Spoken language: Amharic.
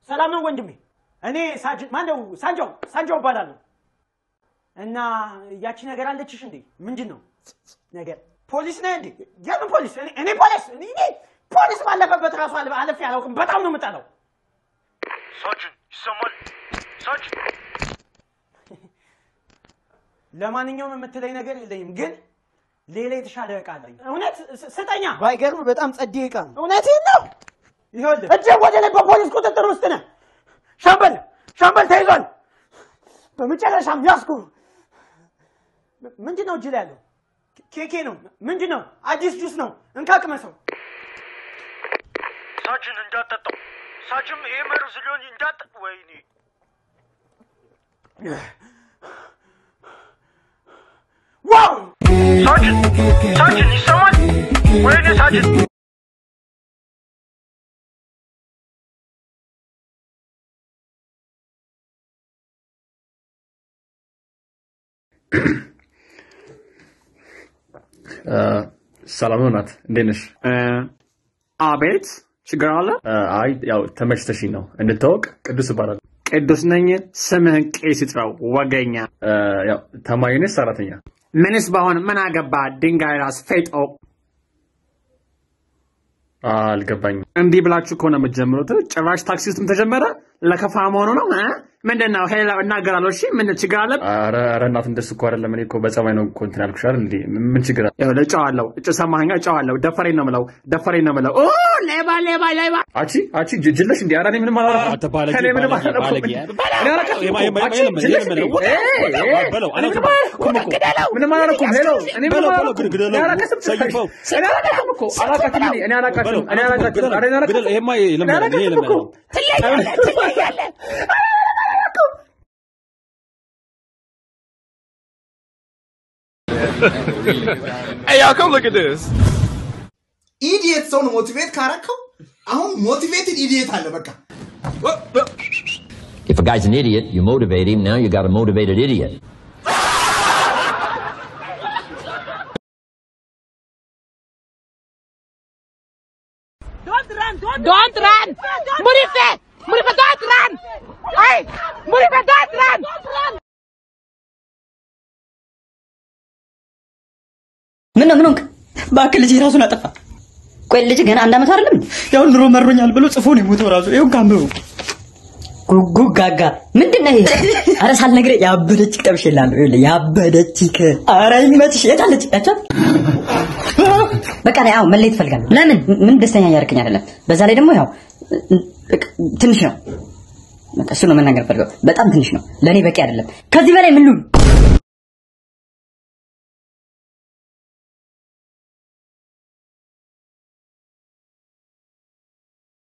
ሰላም ነው ወንድሜ። እኔ ሳጅን ማነው ሳንጆ ሳንጆ እባላለሁ። እና ያቺ ነገር አለችሽ እንዴ? ምንድን ነው ነገር? ፖሊስ ነህ እንዴ? የምን ፖሊስ? እኔ እኔ ፖሊስ እኔ እኔ ፖሊስ ባለፈበት ራሱ አለ- አለፌ አላውቅም። በጣም ነው የምጠላው። ሳጅን ይሰማል? ሳጅን ለማንኛውም የምትለኝ ነገር የለኝም፣ ግን ሌላ የተሻለ እቃ አለኝ። እውነት ስ- ስጠኛ። ባይገርም በጣም ጸዴ እቃ ነው። እውነቴን ነው። ይኸውልህ እጅህ ወደ ላይ በፖሊስ ቁጥጥር ውስጥ ነህ። ሻምበል ሻምበል ተይዟል። በመጨረሻም ያዝኩ። ም- ምንድን ነው እጅ ላይ ያለው? ኬኬ ነው። ምንድን ነው? አዲስ ጁስ ነው። እንካ ቅመሰው። ሳጅን እንዳጠጣው ሳጅም ይሄ መርዝ ሊሆን እንዳጠ ወይኔ ዋው! ሳጅን ሳጅን ይሰማል? ወይኔ ሳጅን ሰላም ነው ናት፣ እንዴት ነሽ? አቤት ችግር አለ? አይ ያው ተመችተሽኝ ነው። እንድታወቅ ቅዱስ እባላለሁ። ቅዱስ ነኝ። ስምህን ቄስ ይጥራው ወገኛ። ያው ተማሪ ነሽ? ሰራተኛ? ምንስ በሆን ምን አገባ? ድንጋይ ራስ ፌጦ። አልገባኝም። እንዲህ ብላችሁ ከሆነ የምትጀምሩት ጭራሽ ታክሲ ውስጥም ተጀመረ። ለከፋ መሆኑ ነው እ? ምንድን ነው? ሄላ እናገራለሁ። እሺ ምን ችግር አለ? ኧረ ኧረ እናት እንደሱ እኮ አይደለም። እኔ እኮ በጸባይ ነው እኮ እንትን ያልኩሽ አይደል እንዴ? ምን ችግር አለ? ይኸውልህ እጨዋለሁ። እጭ ሰማኸኝ? እጨዋለሁ። ደፈሬን ነው የምለው። ደፈሬን ነው የምለው። ኦ ሌባ ሌባ ሌባ አቺ አቺ ጅ- ጅለሽ እንዴ? ኧረ እኔ ምንም አላደረኩም። አንተ ባለጌ፣ እኔ ምንም ባለጌ፣ አላደረኩም። ባለጌ። እኔ አላደረኩም የማ- እኮ። የማ- አንቺ የማ- ጅለሽ የማ- እንዴ? የማ- ኤ፣ ኤ፣ በለው፣ እኔ ምንም አላደረኩም እኮ። ምንም አላደረኩም። ሄሎ፣ እኔ ምንም በለው፣ አላደረኩም። በለው፣ ግደለው፣ እኔ አላውቃትም ሰይፈው። እኔ አላውቃትም እኮ። አላውቃትም እኔ። እኔ አላውቃትም። በለው፣ እኔ አላውቃትም። ግደለው፣ ኧረ እኔ አላውቃትም። ግደለው። ይሄማ የለመደ ነው፣ ይሄ እኔ የለመደ አላውቃትም ነው። እኮ። Hey, y'all, come look at this. ኢዲየት ሰውን ሞቲቬት ካረከው አሁን ሞቲቬትድ ኢዲየት አለ በቃ If a guy's an idiot, you motivate him. Now you got a motivated idiot. Don't run! Don't run! Murife! Murife, don't run! Hey! Murife, don't run! Don't run! ምን ነው ምን ሆንክ? እባክህ ልጅ ራሱን አጠፋ። ቆይ ልጅ ገና አንድ ዓመት አይደለም? ያው ኑሮ መሮኛል ብሎ ጽፎ ነው የሞተው ራሱ። ይኸው ካንበሩ ጉጉ ጋጋ ምንድን ነው ይሄ? ኧረ ሳልነግርህ ያበደች ጠብሼልሃለሁ። ይኸውልህ ያበደች ከ ኧረ ይመችሽ። የት አለች? ያቻት በቃ ላይ አሁን መለየት እፈልጋለሁ። ለምን? ምን ደስተኛ እያደረገኝ አይደለም። በዛ ላይ ደግሞ ያው በቃ ትንሽ ነው። በቃ እሱ ነው መናገር ፈልገው። በጣም ትንሽ ነው። ለእኔ በቂ አይደለም። ከዚህ በላይ ምን ልሁን?